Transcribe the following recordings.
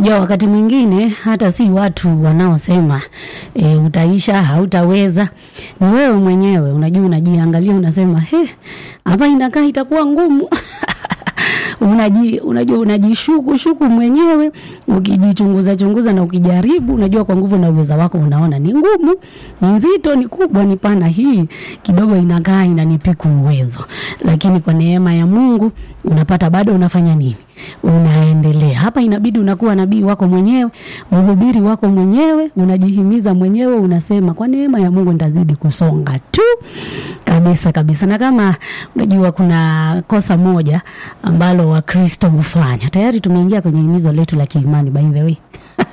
Unajua, wakati mwingine hata si watu wanaosema e, utaisha hautaweza, ni wewe mwenyewe. Unajua, unajiangalia unasema, he, hapa inakaa itakuwa ngumu unaji, unajua unajishuku shuku mwenyewe, ukijichunguza chunguza na ukijaribu, unajua kwa nguvu na uweza wako unaona ni ngumu, ni nzito, ni kubwa, ni pana, hii kidogo inakaa inanipiku uwezo, lakini kwa neema ya Mungu unapata bado unafanya nini? Unaendelea. Hapa inabidi unakuwa nabii wako mwenyewe, mhubiri wako mwenyewe, unajihimiza mwenyewe, unasema kwa neema ya Mungu nitazidi kusonga tu kabisa kabisa. Na kama unajua kuna kosa moja ambalo Wakristo hufanya, tayari tumeingia kwenye himizo letu la kiimani by the way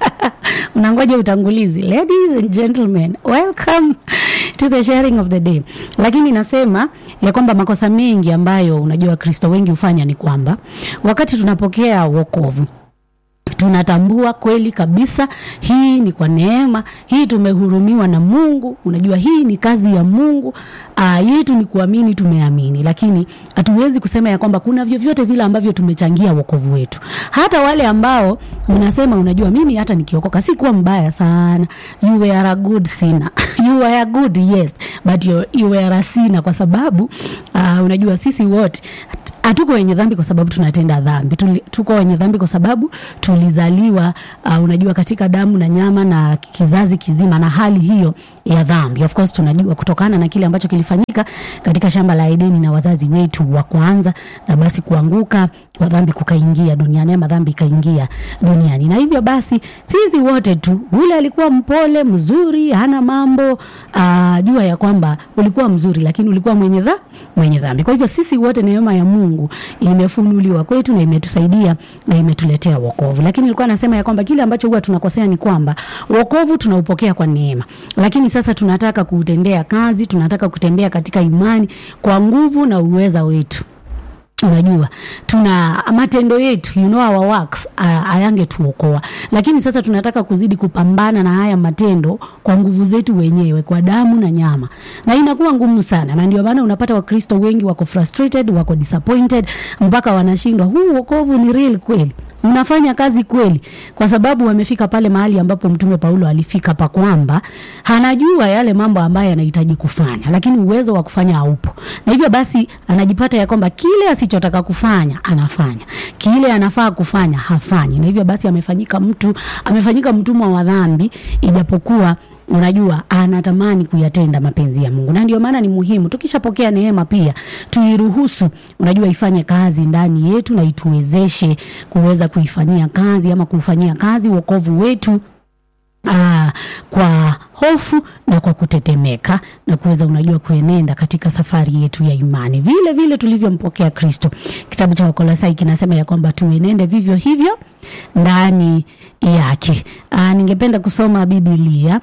unangoja utangulizi. Ladies and gentlemen, welcome to the sharing of the day. Lakini nasema ya kwamba makosa mengi ambayo unajua Wakristo wengi hufanya ni kwamba wakati tunapokea wokovu tunatambua kweli kabisa hii ni kwa neema, hii tumehurumiwa na Mungu. Unajua hii ni kazi ya Mungu. Uh, yetu ni kuamini, tumeamini, lakini hatuwezi kusema ya kwamba kuna vyovyote vile ambavyo tumechangia wokovu wetu. Hata wale ambao unasema, unajua mimi hata nikiokoka sikuwa mbaya sana, you were a good sinner you were good yes but you, you were a sinner, kwa sababu uh, unajua sisi wote hatuko wenye dhambi kwa sababu tunatenda dhambi. Tuli, tuko wenye dhambi kwa sababu tulizaliwa uh, unajua katika damu na nyama na kizazi kizima na hali hiyo ya dhambi. Of course tunajua kutokana na kile ambacho kilifanyika katika shamba la Edeni na wazazi wetu wa kwanza, na basi kuanguka kwa dhambi kukaingia duniani ama dhambi ikaingia duniani, na hivyo basi sisi wote tu, ule alikuwa mpole mzuri, hana mambo uh, jua ya kwamba ulikuwa mzuri, lakini ulikuwa mwenye dha, mwenye dhambi. Kwa hivyo sisi wote neema ya Mungu imefunuliwa kwetu na imetusaidia na imetuletea wokovu. Lakini nilikuwa nasema ya kwamba kile ambacho huwa tunakosea ni kwamba wokovu tunaupokea kwa neema, lakini sasa tunataka kuutendea kazi, tunataka kutembea katika imani kwa nguvu na uweza wetu. Unajua, tuna matendo yetu, you know our works hayangetuokoa, lakini sasa tunataka kuzidi kupambana na haya matendo kwa nguvu zetu wenyewe, kwa damu na nyama, na inakuwa ngumu sana, na ndio maana unapata Wakristo wengi wako frustrated, wako disappointed, mpaka wanashindwa, huu wokovu ni real kweli? unafanya kazi kweli? Kwa sababu wamefika pale mahali ambapo Mtume Paulo alifika, pa kwamba anajua yale mambo ambayo anahitaji kufanya, lakini uwezo wa kufanya haupo, na hivyo basi anajipata ya kwamba kile asichotaka kufanya anafanya, kile anafaa kufanya hafanyi, na hivyo basi amefanyika mtu, amefanyika mtumwa wa dhambi, ijapokuwa unajua anatamani kuyatenda mapenzi ya Mungu, na ndio maana ni muhimu tukishapokea neema pia tuiruhusu, unajua, ifanye kazi ndani yetu na ituwezeshe kuweza kuifanyia kazi ama kuufanyia kazi wokovu wetu aa, kwa hofu na kwa kutetemeka na kuweza unajua kuenenda katika safari yetu ya imani vile vile tulivyompokea Kristo. Kitabu cha Wakolosai kinasema ya kwamba tuenende vivyo hivyo ndani yake. Aa, ningependa kusoma Biblia.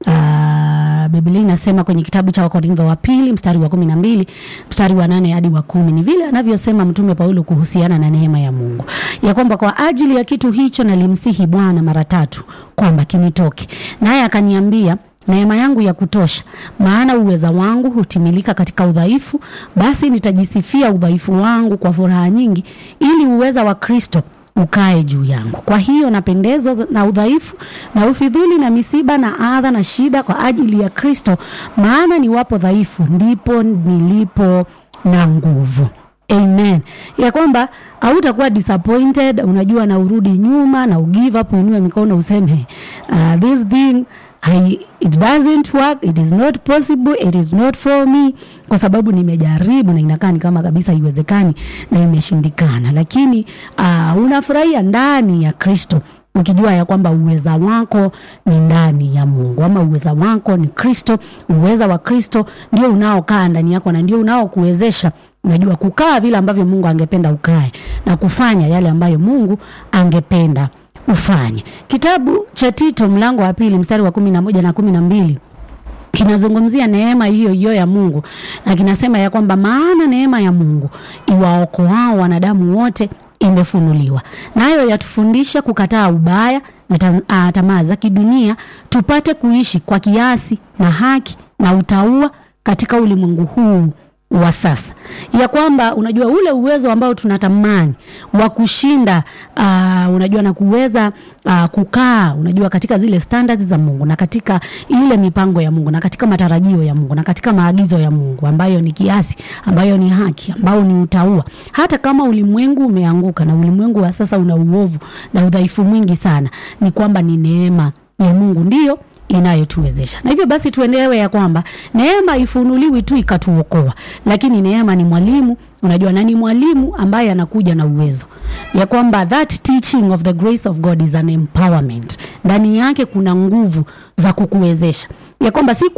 Uh, Biblia inasema kwenye kitabu cha Wakorintho wa pili mstari wa kumi na mbili mstari wa nane hadi wa kumi ni vile anavyosema Mtume Paulo kuhusiana na neema ya Mungu ya kwamba kwa ajili ya kitu hicho nalimsihi Bwana mara tatu kwamba kinitoke, naye akaniambia neema yangu ya kutosha, maana uweza wangu hutimilika katika udhaifu. Basi nitajisifia udhaifu wangu kwa furaha nyingi, ili uweza wa Kristo ukae juu yangu. Kwa hiyo napendezwa na udhaifu na ufidhuli na misiba na adha na shida kwa ajili ya Kristo, maana niwapo dhaifu ndipo nilipo na nguvu. Amen, ya kwamba hautakuwa disappointed, unajua, na urudi nyuma na ugive up, uinue mikono useme uh, this thing I, it doesn't work, it is not possible, it is not for me, kwa sababu nimejaribu na inakaa ni kama kabisa haiwezekani na imeshindikana, lakini uh, unafurahia ndani ya Kristo ukijua ya kwamba uweza wako ni ndani ya Mungu, ama uweza wako ni Kristo. Uweza wa Kristo ndio unaokaa ndani yako na ndio unaokuwezesha unajua kukaa vile ambavyo Mungu angependa ukae na kufanya yale ambayo Mungu angependa ufanye. Kitabu cha Tito mlango wa pili mstari wa kumi na moja na kumi na mbili kinazungumzia neema hiyo hiyo ya Mungu na kinasema ya kwamba maana neema ya Mungu iwaokoao wanadamu wote imefunuliwa, nayo yatufundisha kukataa ubaya na tamaa za kidunia, tupate kuishi kwa kiasi na haki na utaua katika ulimwengu huu wa sasa ya kwamba unajua ule uwezo ambao tunatamani wa kushinda uh, unajua na kuweza uh, kukaa unajua katika zile standards za Mungu na katika ile mipango ya Mungu na katika matarajio ya Mungu na katika maagizo ya Mungu ambayo ni kiasi ambayo ni haki ambayo ni utaua hata kama ulimwengu umeanguka na ulimwengu wa sasa una uovu na udhaifu mwingi sana ni kwamba ni neema ya Mungu ndiyo inayotuwezesha na hivyo basi tuelewe ya kwamba neema ifunuliwi tu ikatuokoa lakini neema ni mwalimu unajua na ni mwalimu ambaye anakuja na uwezo ya kwamba that teaching of the grace of god is an empowerment ndani yake kuna nguvu za kukuwezesha ya kwamba si